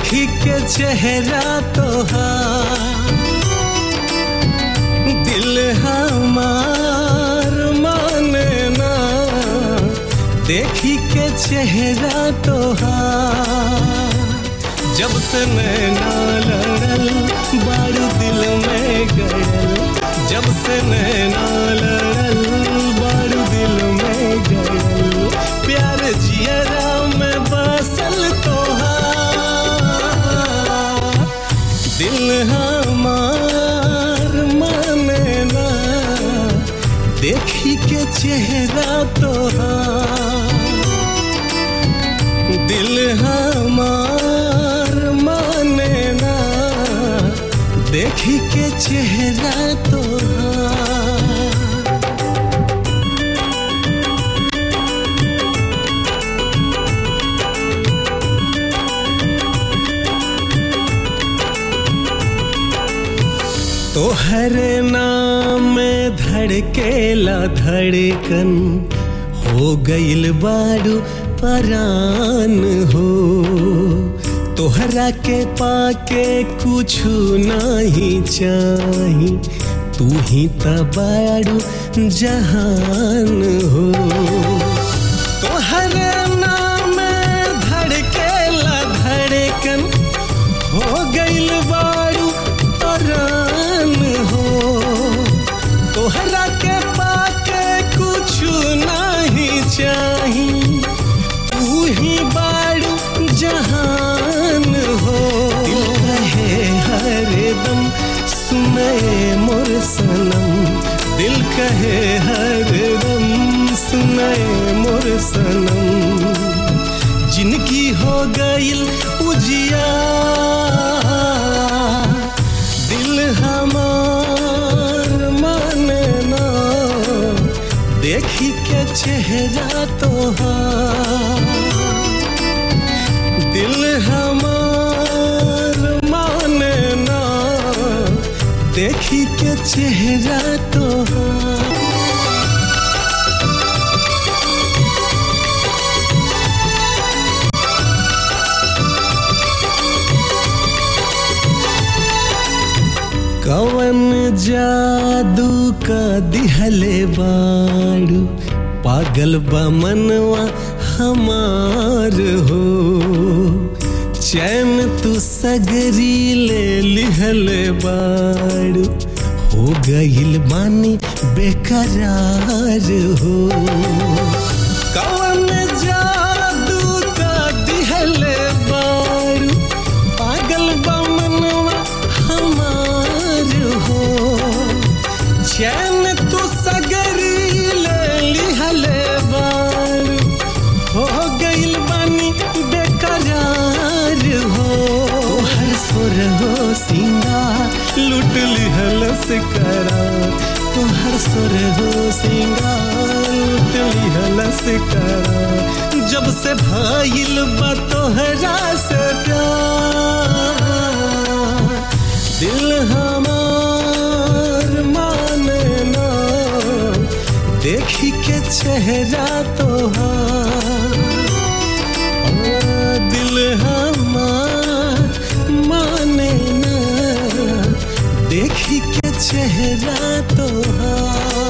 देखी के चेहरा तोहार दिल हमार माने ना देखी के चेहरा तोहार जब से नैना लड़ल बारू दिल में गड़ल जब से नैना लड़ल बारू दिल में गड़ल प्यार जियरा में बसल तोहार दिल हमार माने ना देखी के चेहरा तोहार दिल हमार माने ना देखी के चेहरा तोहार तोहरे नाम में धड़केला धड़कन हो गइल बारू परान हो तोहरा के पाके कुछ नहीं चाही तू ही तबारू जहान हो तोहरे नाम में धड़केला धड़कन हो गइल बारू परान हो तोहरा के पाके कुछ नहीं चाही तू ही बारू जहान हो दिल कहे हरदम सुने मोर सनम दिल कहे हरदम सुने मोर सनम जिनकी हो गईल उजिया दिल हमार माने ना देखी के चेहरा तोहार दिल हमार माने ना देखी के चेहरा तोहार कवन जादू का दिहले बाड़ू पागल बमनवा हमार हो चैन तू सगरी ले लिहले बाड़ू हो गइल बानी बेकरार हो कवन जादू का दिहले बाड़ू पागल बमनवा हमार हो चैन तू सगरी ले लिहले बार हो गइल बानी बेकरार हो हर सुर हो सिंगार लुट लिहल से करार तो हर सुर हो सिंगार लुट लिहल से करार जब से भाईल बा तोहरा से प्यार दिल हमार माने ना देखी के चेहरा तोहार ओ, दिल हमार माने ना देखी के चेहरा तोहार